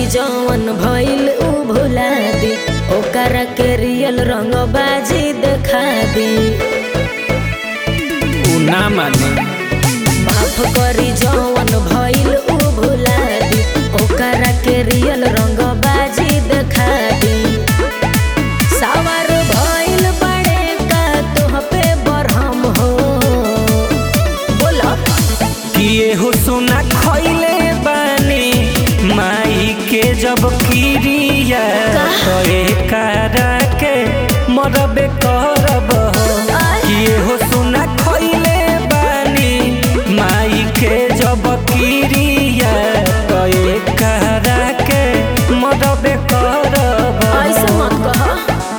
जवन भइल उ भुला दी ओकरा के रियल रंग बाजी देखा दी उ ना माने माफ करी जवन भइल उ भुला दी ओकरा के रियल रंग बाजी देखा दी सावर भइल बड़े का तोह पे बरहम हो बोला किए हो सोना खइले बानी माई के जब किरिया तो करा के मरबे करब हो किए हो सोना खइले बानी माई के जब किरिया तो करा के मरबे करब हो। ऐसे मत कहा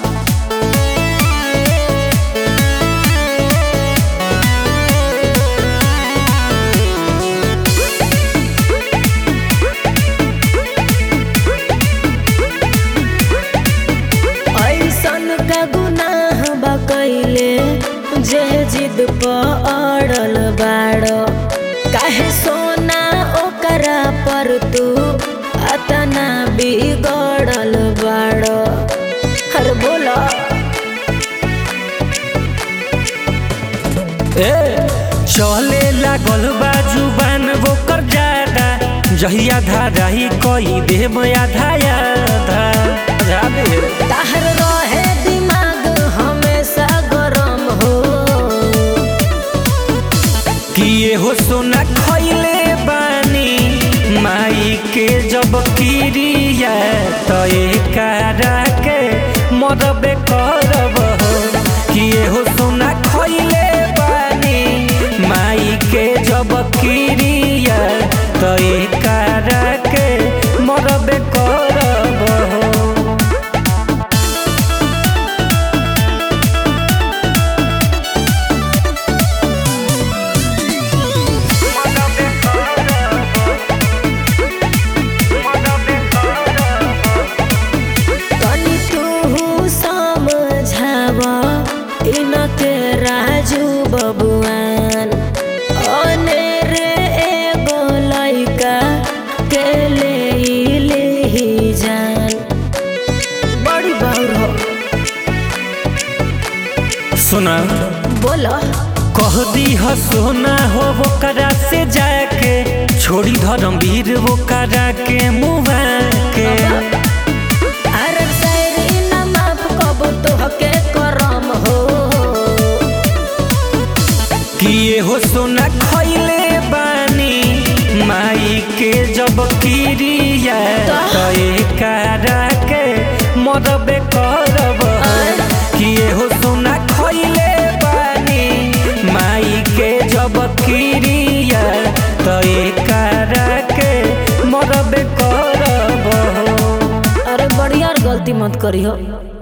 ऐसन का गुनाह बा कैले जे जिद पर अड़ल बाड़ काहे सोना ओकरा पर तू अतना बिगड़ल बाड़ हर बोला ए चले लागल बा जुबान ओकर ज्यादा जहिया धाराही कई देव आधा आधा जाबे ताहर रहे दिमाग हमेशा गरम हो किए हो सोना खइले बानी माई के जब किरिया तो करा के मरबे करब हो किए हो सोना खइले बानी माई के जब किरिया तो करा के मरबे करब हो तनी तू समझाव इनके राजू बबुआन अनेरे एगो लइका के ले लेही जान बड़ी बाउर हो सुना बोला कह दी ह सोना हो वो करा से जाके छोड़ी धर्मवीर वो करा के मुहा के अरे शायरी न माफ कब तोहके करम हो किए हो सोना खइले बानी माई के जब किरिया तो करा के मरबे करब हो। किए हो सोना खइले बानी माई के जब किरिया तो करा के मरबे करब हो। अरे बढ़िया गलती मत करी हो